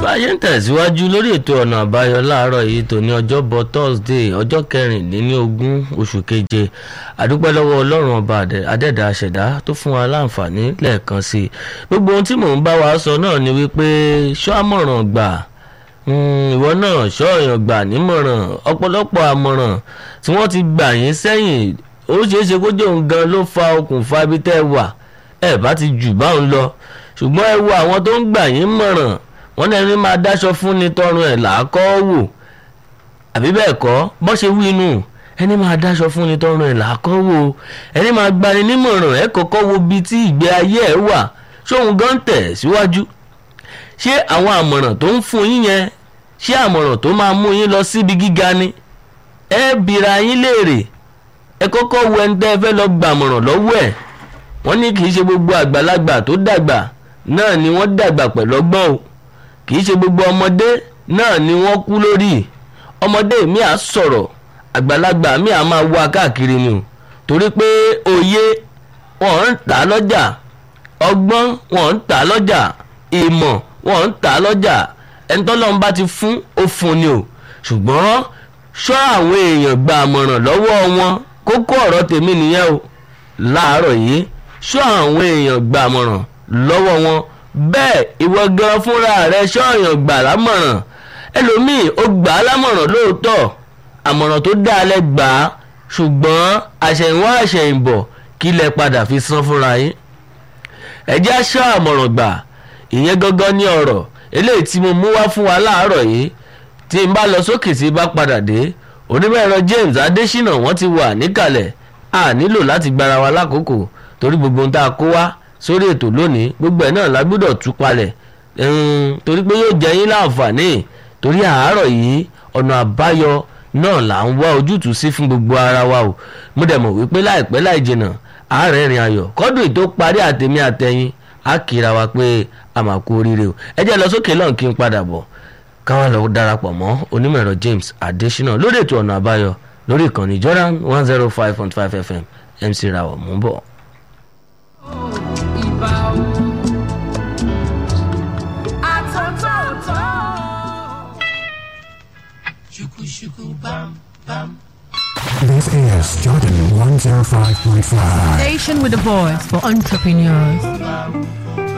bá a ṣe ń tẹ̀síwájú lórí ètò ọ̀nà àbáyọ láàárọ̀ yìí tó ní ọjọ́bọ̀ thursday ọjọ́ kẹrìnlélógún oṣù keje àdúpẹ́ lọ́wọ́ ọlọ́run ọba adẹ́dàá àṣẹ̀dá tó fún wa láǹfààní lẹ́ẹ̀kan sí i gbogbo ohun tí mò ń bá wa sọ náà ni wípé ṣọ́ àmọ̀ràn gbà ìwọ náà ṣọ́ èèyàn gbà nímọ̀ràn ọ̀pọ̀lọpọ̀ àmọ̀ràn tí wọ́n ti gbà yín sẹ́yìn ó ṣeéṣe kó jẹ́ òun gan ló fa okùnfà ibi tẹ́ ẹ wà ẹ bá ti jù báwọn lọ ṣùgbọ́n ẹ wo àwọn tó ń gbà yín mọ̀ràn wọ́n ní ẹni máa dáṣọ fún ni tọrùn ẹ̀ làákọ́ wò àbí bẹ́ẹ̀ kọ́ bọ́ ṣe wí inú ẹni máa dáṣọ fún ni tọrùn ẹ̀ làákọ́ wò ẹni máa gbani nímọ̀ràn ẹ kọ́kọ́ wo bí tí ìgbé ayé ẹ wà ṣóun gan tẹ̀ síwájú ṣé àwọn àmọ̀ràn tó ń fún yín yẹn ṣé àmọ̀ràn tó máa mú yín lọ síbi gíga ni ẹ bìrà yín léèrè ẹ kọ́kọ́ wo ẹni tẹ́ ẹ fẹ́ lọ gbàmọ̀ràn lọ́wọ́ ẹ̀ wọ́n ní kì í ṣe gbogbo àgbàlagbà tó dàgbà náà ni wọ́n dàgbà pẹ̀lú ọgbọ́n o kì í ṣe gbogbo ọmọdé náà ni wọ́n kú lórí ọmọdé mi à sọ̀rọ̀ àgbàlagbà mi à máa wá káàkiri ni o torí pé òye wọn ń tà lọ́jà ọgbọ́n wọn ń tà lọ́jà ìmọ̀ wọn ń tà lọ́jà ẹni tọ́lọ́run bá ti fún ó fún ni o ṣùgbọ́n ṣọ́ àwọn èèyàn gba àmọ̀ràn lọ́wọ́ wọn kókó ọ̀rọ̀ tèmi nìyẹn o láàárọ̀ yìí ṣọ́ àwọn èèyàn gba àmọ̀ràn lọ́wọ́ wọn bẹ́ẹ̀ ìwọ gan fúnra rẹ ṣọ́ọ̀yàn gbà lámọ̀ràn ẹlòmíì ó gbà á lámọ̀ràn lóòótọ́ àmọ̀ràn tó dá alẹ́ gbà á ṣùgbọ́n àṣẹ̀yìnwá àṣẹ̀yìnbọ̀ kí lẹ padà fi san fúnra yín ẹjẹ́ aṣọ àmọ̀ràn gbà ìyẹn gangan ní ọ̀rọ̀ eléyìí tí mo mú wá fún wa láàárọ̀ yìí tí n bá lọ sókè tí bá padà dé onímọ̀ ẹ̀rọ James Adésínà wọ́n ti wà níkàlẹ̀ a nílò láti gbára wa lákòókò torí gbogbo ohun tá a kó wá sórí ètò lónìí gbogbo ẹ̀ náà la gbọ́dọ̀ tú palẹ̀ torí pé yóò jẹ́ yín láǹfààní torí àárọ̀ yìí ọ̀nà àbáyọ náà là ń wá ojútùú sí fún gbogbo ara wa o mo dẹ̀ mọ̀ wípé láìpẹ́ láì jìnnà àárẹ̀ ìrìn ayọ̀ kọ́dún tó parí àtẹ̀mí àtẹ̀yìn á kíra wa pé a máa kú oríire o ẹ jẹ́ lọ sókè lọ́n kí n padà bọ̀ káwọn lọ darapọ̀ mọ́ onímọ̀ ẹ̀rọ James Adésínà lórí ètò ọ̀nà àbáyọ lórí ìkànnì Jordan one zero five point five FM MC Rawọ mú bọ̀. This is Jordan 105.5. Station with a voice for entrepreneurs.